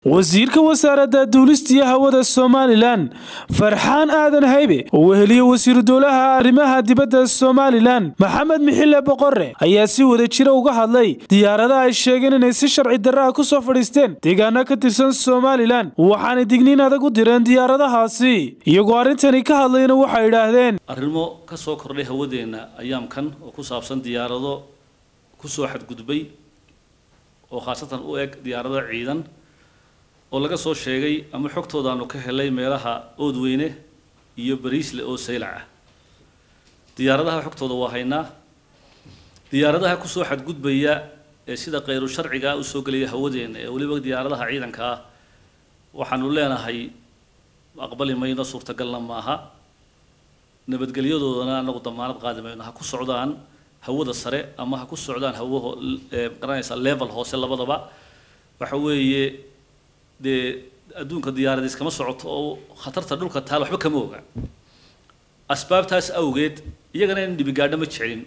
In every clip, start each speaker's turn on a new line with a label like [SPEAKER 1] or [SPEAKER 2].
[SPEAKER 1] wasiirka wasaaradda duulista iyo hawada somalilan farxaan aadan haybe oo weheliye wasiiru dowlaha arrimaha dibadda somalilan maxamed mixile boqore ayaa si wada jira uga hadlay diyaaradaha ay sheegeen inay si sharci darraha ku soo fadhiisteen deegaano ka tirsan somalilan waxaanay digniin adag u direen diyaaradahaasi iyagoo arrintani ka hadlayna waxay idhaahdeen
[SPEAKER 2] arrimo ka soo kordhay hawadeenna ayaamkan oo ku saabsan diyaarado ku soo xadgudbay oo khaasatan u eg diyaarado ciidan oo laga soo sheegay ama xogtoodaanu ka helay meelaha oodweyne iyo bariisle oo saylac ah diyaaradaha xogtooda waa haynaa diyaaradaha kusoo xadgudbaya ee sida khayru sharciga usoo gelaya hawadeena ee weliba diyaaradaha ciidanka ah waxaanu leenahay aqbali mayno suurtagalna maaha nabadgelyadoodana anagu damaanad qaadi mayno ha ku socdaan hawada sare ama ha ku socdaan hawaho garanaysa level hoose labadaba waxa weeye dee adduunka diyaarad iskama socoto oo khatarta dhulka taal waxba kama oga asbaabtaas awgeed iyagana in dhibigaadho ma jecelin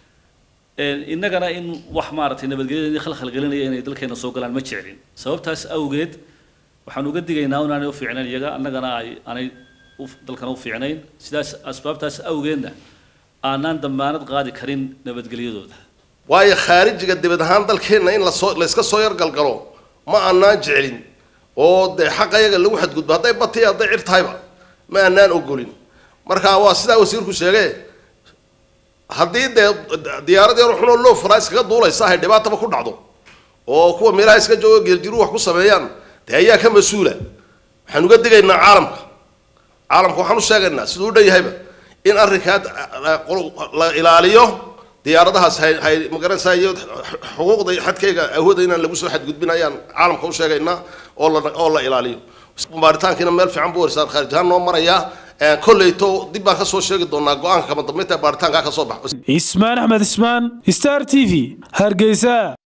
[SPEAKER 2] innagana in wax maaragtay nabadgelyada khalkhal gelinaya inay dalkeena soo galaan ma jecelin sababtaas awgeed waxaan uga digaynaa inaanay u fiicnayn iyaga annagana ay aanay dalkana u fiicnayn sidaas asbaabtaas awgeedna aanaan damaanad qaadi karin nabadgelyadooda
[SPEAKER 3] waayo khaarijiga dibad ahaan dalkeenna in lasoo layska soo yargalgalo ma aanaan jecelin oo dee xaqa yaga lagu xadgudbo hadday bati hadday cir tahayba ma aanaan ogolin marka waa sidaa wasiirku sheege haddii dee diyaarad yar xunoo loo furaa iskaga duulaysa ahay dhibaataba ku dhacdo oo kuwa meelaha iska joogo geeljiru wax ku sameeyaan dee ayaa ka mas-uula waxaan uga digaynaa caalamka caalamka waxaan u sheegaynaa siduu u dhan yahayba in arrinkaa la ilaaliyo diyaaradahaas hay hay magaranaysaa iyo xuquuqda xadkayga awooda inaan lagu soo xadgudbin ayaan caalamka u sheegaynaa oo la oo la ilaaliyo baaritaankiina meel fiican buu warisaan khaarij ahaan noo marayaa kolleyto dib baan ka soo sheegi doonaa go-aanka kama dambeynta baaritaankaa ka soo baxo
[SPEAKER 1] ismaan axmed ismaan star t v hargeysa